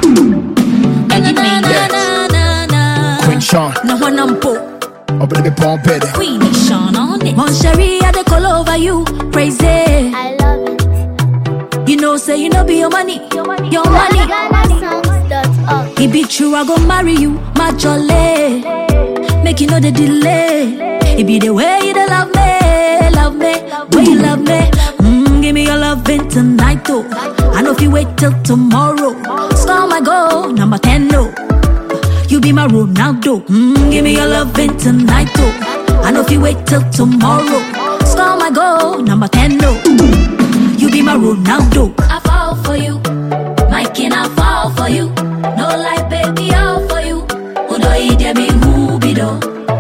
Eddie made it. na na na. Queen Sean, Na wana mpo. up in the pump it. Queenie Sean on it. Mon Cherie, I dey call over you. Praise it. I love it. You know, say you know be your money. Your money. GhanaSongs.org. It be true, I go marry you, my jolly. Make you know the delay. It be the way you dey love me, love me, way you love me. Mm, give me your loving tonight, though. I know if you wait till tomorrow, score my goal, number 10, no. You be my Ronaldo. Mm, give me your loving tonight, though. I know if you wait till tomorrow, score my goal, number 10, no. You be my Ronaldo. I fall for you. My king, I fall for you. No lie, baby, all for you. Who do you dare me who be do?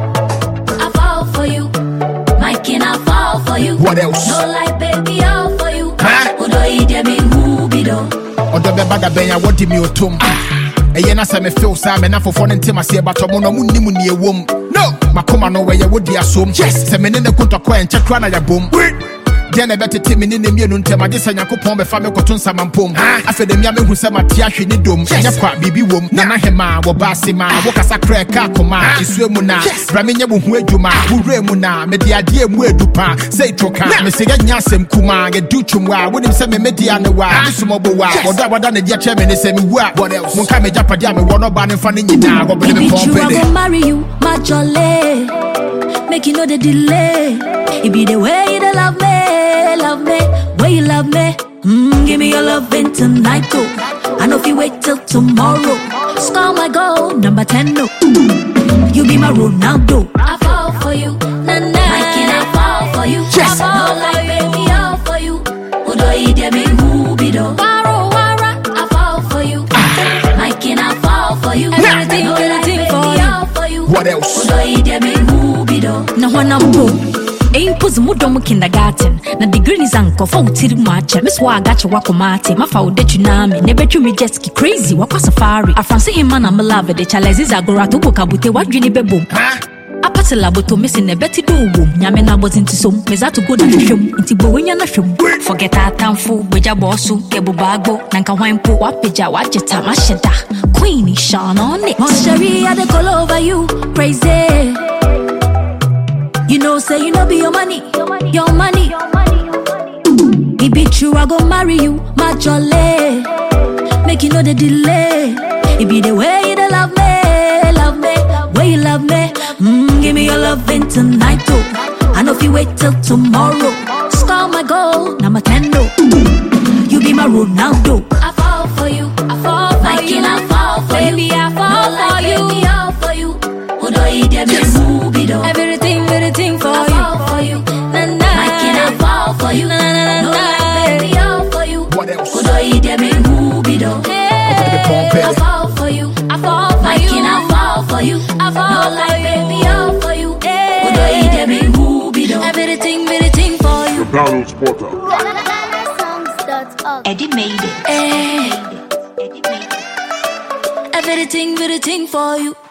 I fall for you. My king, I fall for you. What else? No lie, baby, all for you. Huh? Who do you dare me who be do? ɔdɔ bɛba da bɛn a wɔde mi otom ɛyɛ na sɛ mefew saa mɛ na fofoɔ no ntem aseɛ batɔ mo no monnim ne ɛwom no makoma no wɔyɛ wodi asom yes sɛ mene ne kontɔkɔ ɛ nkyɛ kora na yɛbom deɛ na ɛbɛtete me ne ne mmienu ntam agye sɛ nyankopɔn bɛfa me kɔto nsamampom afei da mia mehu sɛ mate ahwe ne dom ɛnyɛ kwa biribi wom nana hema wɔba ase ma wokasa kora ɛka akoma ɛsua mu na bra menyɛ wo ho adwuma worɛ mu na mede adeɛ mu adu pa sɛ ɛtwo ka mesɛ yɛnya asɛm kuma yɛdu twom a wonim sɛ memɛdia ne wa ne somɔbo wa wɔdɔ a wada ne deɛ kyerɛ me ne sɛ mewu a monka megyapadeɛ a mewɔ no ɔba ne mfa no nyinaa wɔbɛne It me be true, I pɔmpɛde go marry you, my jolly. Make you know the delay. It be the way you dey love me, love me, way you love me. Mm, give me your loving tonight, though. I know if you wait till tomorrow, score my goal, number 10, no. You be my Ronaldo. I fall for you, na na. My king, I fall for you. Yes. I fall like baby, all for you. Who do you dare me, who be do? Wara, wara, I fall for you. My king, I fall for you. Everything, No lie, everything baby, for you. all for you. What else? Who do you dare me, who be do? Na wana mpo. Impos mu dɔm kindergarten na degree ni sɛ nkɔfa wo tiri mu akyɛ me so a agakye wakɔma ate mafa wo da twunami na ɛbɛtwi me jetski crazy wakɔ safari afranse hema na melave de chalesiza agorato bo kabute wadwene bɛbom apate laboto mesi na ɛbɛte do wom nyame no abɔdze nti som meza to go na hwehwɛm nti bɔ wanya no hwɛm forget atamfo bogya bɔɔ so yɛbobaagbo na nka hwan mpo wapagya wagye tam ahyɛ da queen Sean on it Moncherie, I dey call over you praise it you know say you know be your money your money it be true i go marry you my jolly make you know the delay it be the way you dey love me love me way you love me mm, give me your loving tonight too i know if you wait till tomorrow score my goal number 10 no you be my ronaldo i fall for you i fall for My you king, I fall for baby you. i fall No for lie, you baby, all for you who do you dare me who be do Everything, everything for I you. fall for you. Na, na. My king, I fall for you. Na, na, na, no na. lie, baby, all for you. What else? Who do you dare me? Who be do? the pump, I baby. fall for you. I fall for My you. king, I fall for you. I fall no for lie, you. baby, all for you. Who do you dare me? Who be do? Everything, everything for you. Donald's Porter. GhanaSongs.org. Eddie made it. Eh, Eddie made it. everything, everything for you.